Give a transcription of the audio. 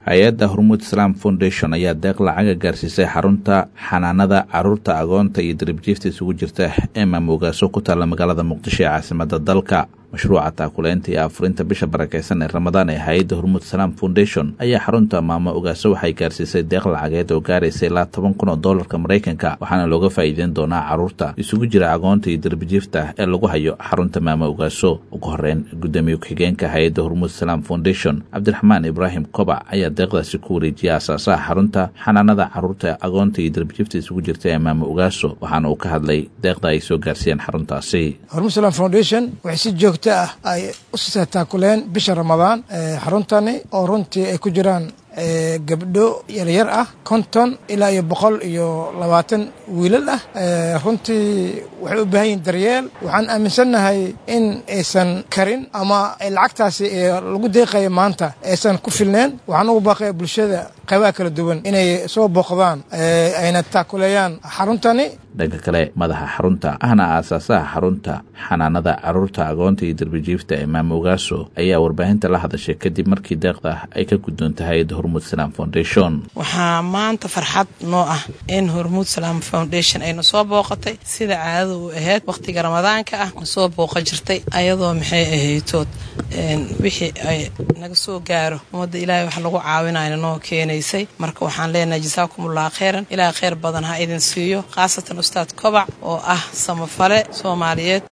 hay-adda hormuud islaam foundation ayaa deeq lacaga gaarsiisay xarunta xanaanada caruurta agoonta iyo daribjiifta isugu jirta ee maamogaaso ku taalla magaalada muqdisho ee caasimada dalka mashruuca taakuleynta iyo afurinta bisha barakeysan ee ramadaan ee hay-adda hormuud islaam foundation ayaa xarunta maamo ogaaso waxay gaarsiisay deeq lacageed oo gaaraysa ilaa toban kun oo doolarka maraykanka waxaana looga faa'iideyn doonaa caruurta isugu jira agoonta iyo darbijiifta ee lagu hayo xarunta maamo ogaaso ugu horeyn gudoomiye ku-xigeenka hay-adda hormuud islaam foundation cabdiraxmaan ibraahim kobac ayaa deeqdaasi ku wareejiyay aasaasaha xarunta xanaanada caruurta agoonta iyo darbijiifta isugu jirta ee maamo ogaaso waxaana uu ka hadlay deeqda ay soo gaarsiiyeen xaruntaasi ah ay u sii taakuleen bisha ramadaan xaruntani oo runtii ay ku jiraan gabdho yaryar ah konton ilaa iyo boqol iyo labaatan wiilal ah runtii waxay u baahan yihin daryeel waxaan aaminsannahay in aysan karin ama lacagtaasi lagu deeqaya maanta aysan ku filneen waxaan ugu baaqaya bulshada qaybaha kala duwan inay soo booqdaan ayna taakuleeyaan xaruntani dhanka kale madaxa xarunta ahna aasaasaha xarunta xanaanada caruurta agoonta iyo darbijiifta ee maamogaaso ayaa warbaahinta la hadashay kadib markii deeqda ay ka guddoonta hay-adda hormuud salaam foundation waxaa maanta farxad noo ah in hormuud salaam foundation ayna soo booqatay sida caadada u ahayd wakhtiga ramadaanka ah soo booqa jirtay ayadoo maxay ahaytood wixii ay naga soo gaaro ummadda ilaahay wax lagu caawinayna noo keenaysay marka waxaan leenahay jasaakumullah kheyran ilaah kheyr badan ha idin siiyo khaasatan ustaad kobac oo ah samafale soomaaliyeed